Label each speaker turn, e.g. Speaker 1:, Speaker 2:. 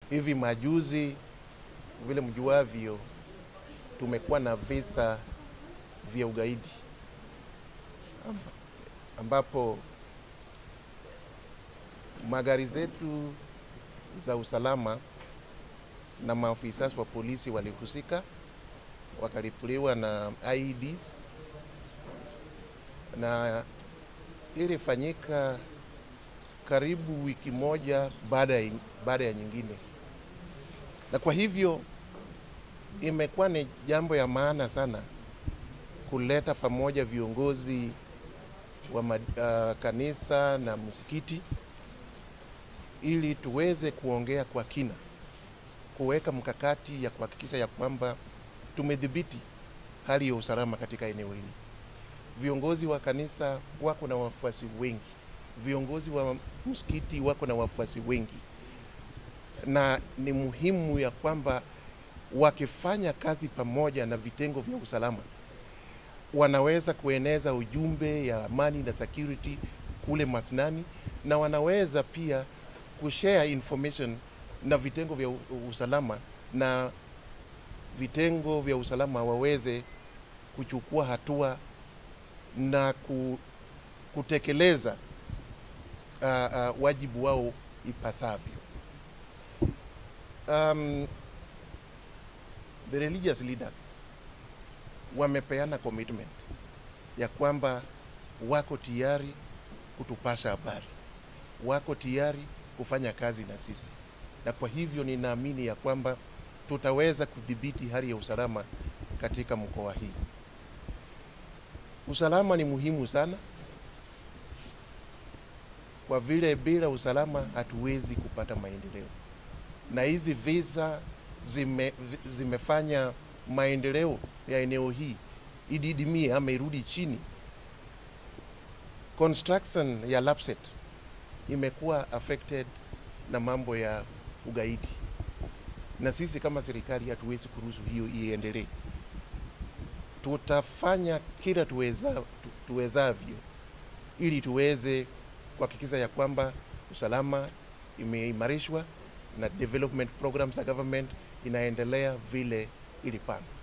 Speaker 1: Hivi majuzi, vile mjuavyo, tumekuwa na visa vya ugaidi Amba- ambapo magari zetu za usalama na maafisa wa polisi walihusika, wakalipuliwa na IEDs na ilifanyika karibu wiki moja baada ya, baada ya nyingine, na kwa hivyo imekuwa ni jambo ya maana sana kuleta pamoja viongozi wa ma, uh, kanisa na msikiti ili tuweze kuongea kwa kina, kuweka mkakati ya kuhakikisha ya kwamba tumedhibiti hali ya usalama katika eneo hili. Viongozi wa kanisa wako na wafuasi wengi, viongozi wa msikiti wako na wafuasi wengi, na ni muhimu ya kwamba wakifanya kazi pamoja na vitengo vya usalama wanaweza kueneza ujumbe ya amani na security kule masnani, na wanaweza pia kushare information na vitengo vya u- usalama, na vitengo vya usalama waweze kuchukua hatua na ku, kutekeleza uh, uh, wajibu wao ipasavyo. Um, the religious leaders wamepeana commitment ya kwamba wako tayari kutupasha habari, wako tayari kufanya kazi na sisi, na kwa hivyo ninaamini ya kwamba tutaweza kudhibiti hali ya usalama katika mkoa hii. Usalama ni muhimu sana, kwa vile bila usalama hatuwezi kupata maendeleo, na hizi visa zime, vi- zimefanya maendeleo ya eneo hii ididimie ama irudi chini. Construction ya Lapset imekuwa affected na mambo ya ugaidi, na sisi kama serikali hatuwezi kuruhusu hiyo iendelee. Tutafanya kila tuweza, tu, tuwezavyo ili tuweze kuhakikisha ya kwamba usalama imeimarishwa na development programs za government inaendelea vile ilipangwa.